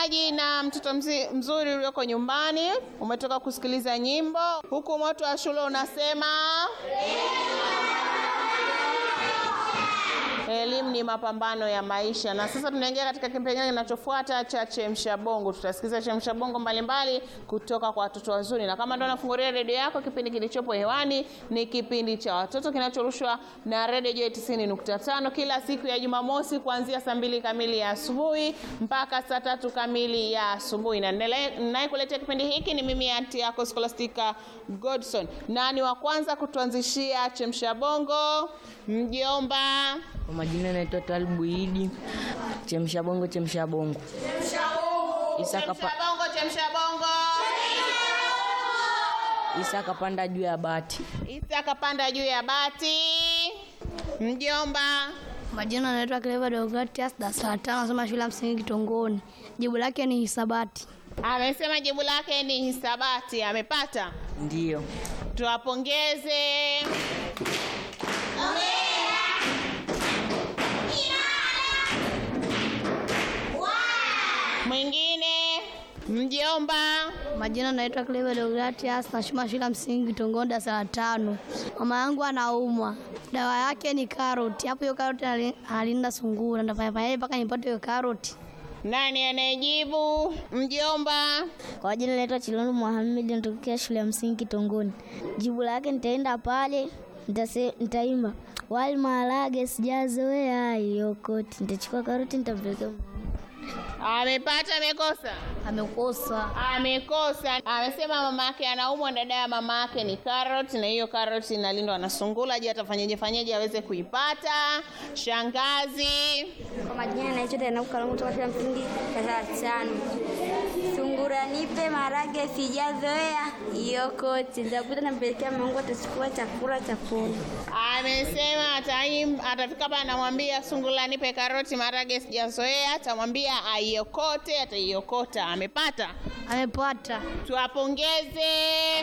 msikilizaji na mtoto mzi, mzuri ulioko nyumbani, umetoka kusikiliza nyimbo huku moto wa shule unasema elimu ni mapambano ya maisha. Na sasa tunaingia katika kipengele kinachofuata cha chemsha bongo. Tutasikiza chemsha bongo mbalimbali kutoka kwa watoto wazuri, na kama ndio unafungulia redio yako, kipindi kilichopo hewani ni kipindi cha watoto kinachorushwa na redio Joy 90.5 kila siku ya Jumamosi kuanzia saa mbili kamili ya asubuhi mpaka saa tatu kamili ya asubuhi, na ninayekuletea kipindi hiki ni mimi anti yako Scholastica Godson, na ni wa kwanza kutuanzishia chemsha bongo mjomba Kwa majina naitwa Talibu Idi. Chemsha bongo, chemsha bongo. Isa Chemsha kapa- bongo, chemsha bongo. Isa kapanda juu ya bati. Isa akapanda juu ya bati. Mjomba. Majina anaitwa Clever Deogratias, darasa la tano, nasoma shule ya msingi Kitongoni. Jibu lake ni hisabati. Amesema jibu lake ni hisabati. Amepata. Ndiyo. Tuwapongeze. Mwingine mjomba. Majina anaitwa Clever Deogratias, nasoma shule ya msingi Kitongoni, darasa la tano. Mama yangu anaumwa, dawa yake ni karoti. Hapo hiyo karoti ali- alinda sungura, ndafanya fanyaje mpaka nipate hiyo karoti? Nani anayejibu? Mjomba. Kwa jina naitwa Chilondo Mohamed, natokea shule ya msingi Kitongoni. Jibu lake nitaenda pale nitase- nitaimba wali maharage sijazoea hiyo koti, nitachukua karoti nitampelekea mama. Amepata amekosa? Amekosa. Amekosa. Amesema mama yake anaumwa, dada ya mama yake ni carrot, na hiyo carrot inalindwa na sungula. Je, atafanyaje fanyaje aweze kuipata? Shangazi. Kwa majina naitwa Tena Kalongo kutoka shule ya msingi darasa la tano. Sungura nipe marage sijazoea hiyo koti. Nitakuta nampelekea mama wangu atachukua chakula cha kula. Amesema ataim, atafika hapa anamwambia sungula nipe karoti marage sijazoea, atamwambia aiokote, ataiokota. Amepata. Amepata. Tuwapongeze.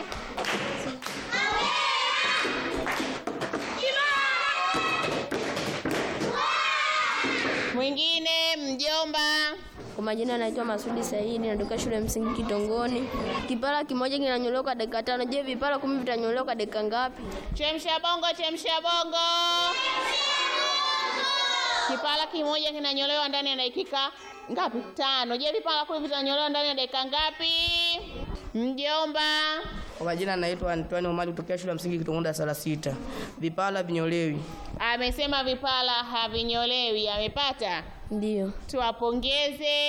Mwingine mjomba. Kwa majina anaitwa Masudi Saidi, natoka shule ya msingi Kitongoni. Kipara kimoja kinanyolewa kwa dakika tano. Je, vipara kumi vitanyolewa kwa dakika ngapi? Chemsha bongo, chemsha bongo. Kipala kimoja kinanyolewa ndani ya dakika ngapi? Tano. Je, vipala kumi vitanyolewa ndani ya dakika ngapi? Mjomba. Kwa majina naitwa Antoine Omari kutokea shule ya msingi Kitongoni darasa la sita. Vipala vinyolewi. Amesema vipala havinyolewi. Amepata. Ndio. Tuwapongeze.